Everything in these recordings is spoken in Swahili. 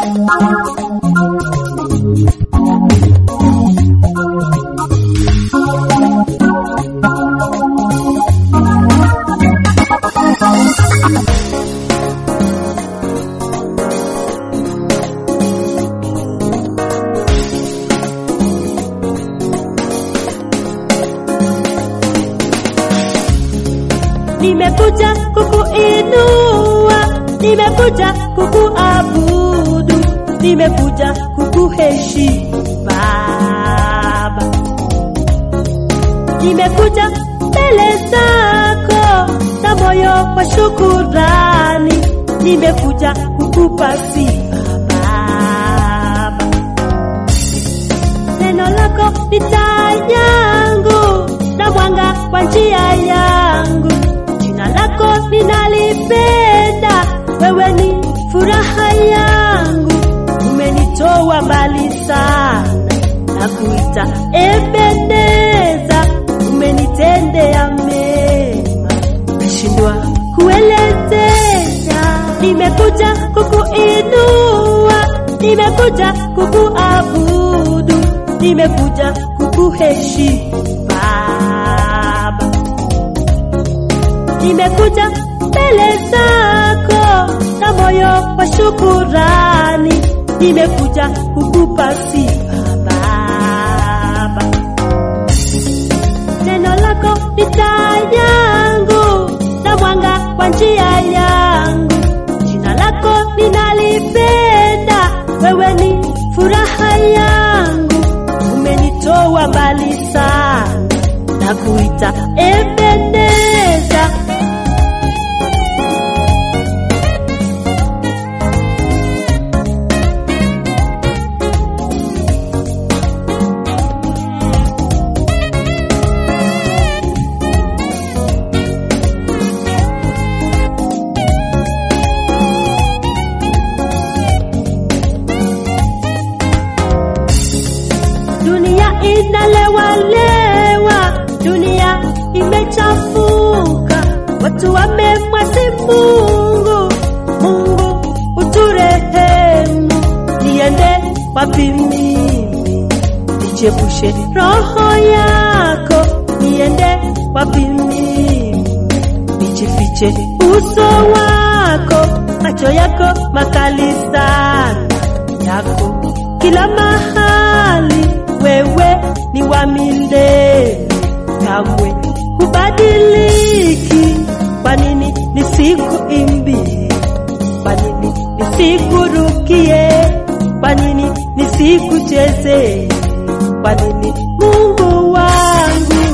nimekuja kukuinua, nimekuja kukuabudu, nimekuja kukuheshimu Baba, nimekuja mbele zako na moyo wa shukurani, nimekuja kukupa sifa Baba, neno lako ni taa yangu na mwanga wa njia yangu jina lako ninalipenda, wewe ni furaha yangu, umenitoa mbali sana na kuita Ebeneza, umenitendea mema, nashindwa kuelezea. Nimekuja kukuinua, nimekuja kukuabudu, nimekuja kukuheshimu Baba nimekuja mbele zako na moyo wa shukurani, nimekuja kukupa sifa Baba. Neno lako ni taa yangu na mwanga wa njia yangu, jina lako ninalipenda, wewe ni furaha yangu, umenitoa mbali sana na kuita Ebeneza. Dunia inalewalewa, dunia imechafuka, watu wamemwasi Mungu. Mungu uturehemu, niende wapi mimi? Nichepushe roho yako, niende wapi mimi? Nijifiche uso wako, macho yako makali sana yako kila mahali, wewe ni wa milele, kamwe hubadiliki. Kwa nini nisikuimbie? Kwa nini nisikurukie? Kwa nini nisikuchezee? Kwa nini Mungu wangu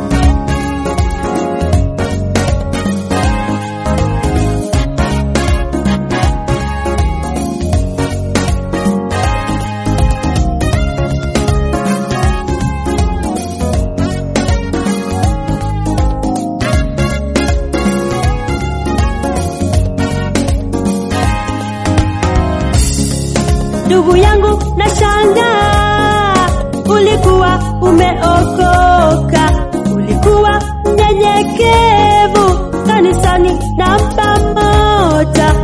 ndugu yangu na shangaa, ulikuwa umeokoka, ulikuwa mnyenyekevu kanisani na pamoja,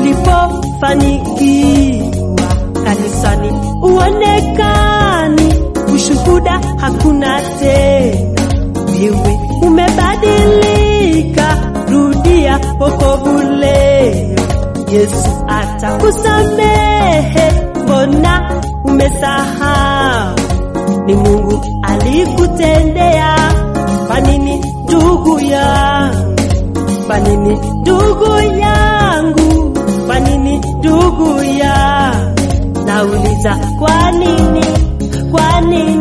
ulipofanikiwa kanisani uonekani, ushuhuda hakuna tena, wewe umebadilika, rudia wokovu leo. Yesu atakusamehe, mbona umesahau? Ni Mungu alikutendea. Kwa nini ndugu yangu? Kwa nini ndugu yangu? Kwa nini ndugu yangu? Nauliza kwa nini? Kwa nini?